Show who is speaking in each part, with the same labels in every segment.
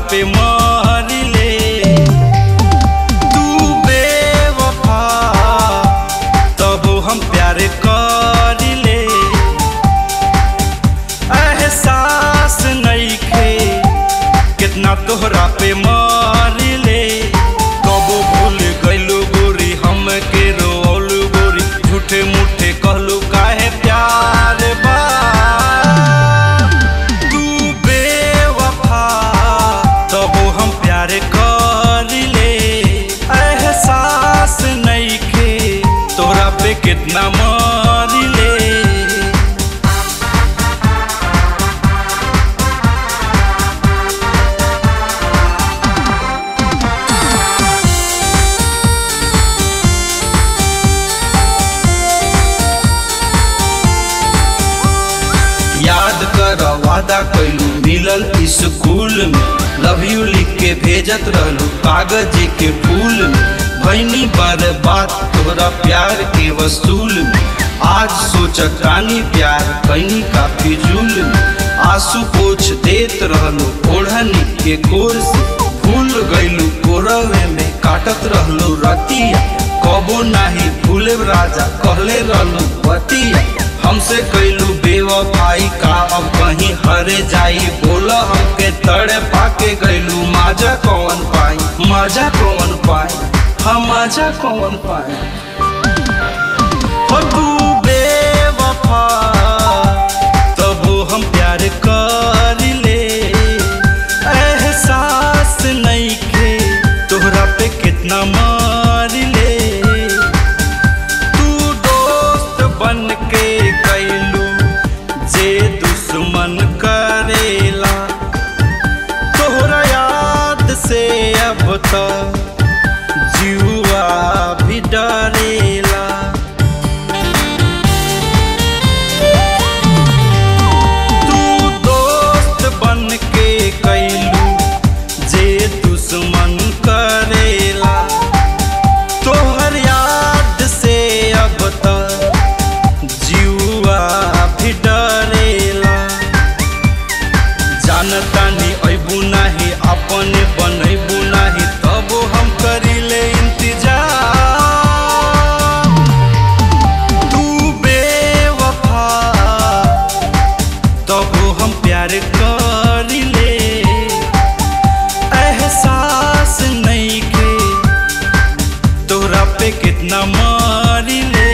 Speaker 1: पे मरिले तू बेवफा तब हम प्यार करिले एहसास नइखे कितना तोहरा पे मरिले कबो भूल गइलू गोरी हम के रोलू गोरी झूठे मूठे कहलू काहे प्यार बा तू बेवफा तब हम प्यार करिले एहसास नइखे तोरा पे कितना मरिले याद कर वादा कैलू मिलल स्कूल में लव यू लिख के भेजत रहलू कागज के फूल में भैनी बार बात तोरा प्यार के वसूल में आज सोचत रानी प्यार कैनी का फिजूल में आंसू पोछ देत रहलू ओढ़नी के कोर से भूल गइलू कोरवे में काटत रहलू रतिया कबो नाही भूले राजा कहले रहलू बतिया हमसे कैलू बेवफाई का अब कहीं हरे जाई बोला हमके तड़े पाके गैलू माजा कौन पाई माजा कौन पाई हम माजा कौन पाई हो तू बेवफा तब हम प्यार करिले एहसास नइखे तोहरा पे कितना मारिले तू दोस्त बन के कैलू जे दुश्मन करेला तोहरा याद से अब तो जुआ भी डरेला तू दोस्त बन के कैलू जे दुश्मन करेला तोहर याद से अब तक जुआ भी डरेला जानता नहीं अबू नाही अपने बनैबू नाही तब हम करिले इंतजार तू बेवफा तब हम प्यार करिले एहसास नइखे तोहरा पे कितना मारिले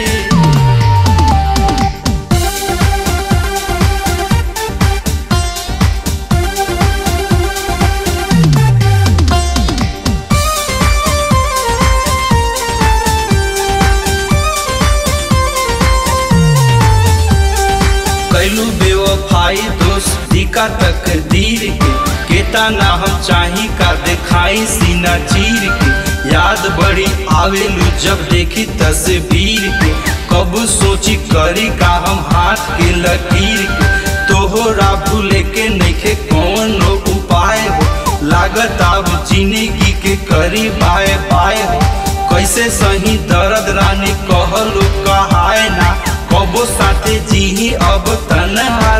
Speaker 1: कैलू बेवफाई दोस्ती का तकदीर के केता ना हम चाही का दिखाई सीना चीर के याद बड़ी आवेलू जब देखी तस्वीर के कब सोची करी का हम हाथ के लकीर के तोहरा भूले के नइखे कौन उपाय हो लागत अब जिंदगी के करी बाय बाय हो कैसे सही दर्द रानी कहलो कहाय ना कबो साथे जीही अब तनहा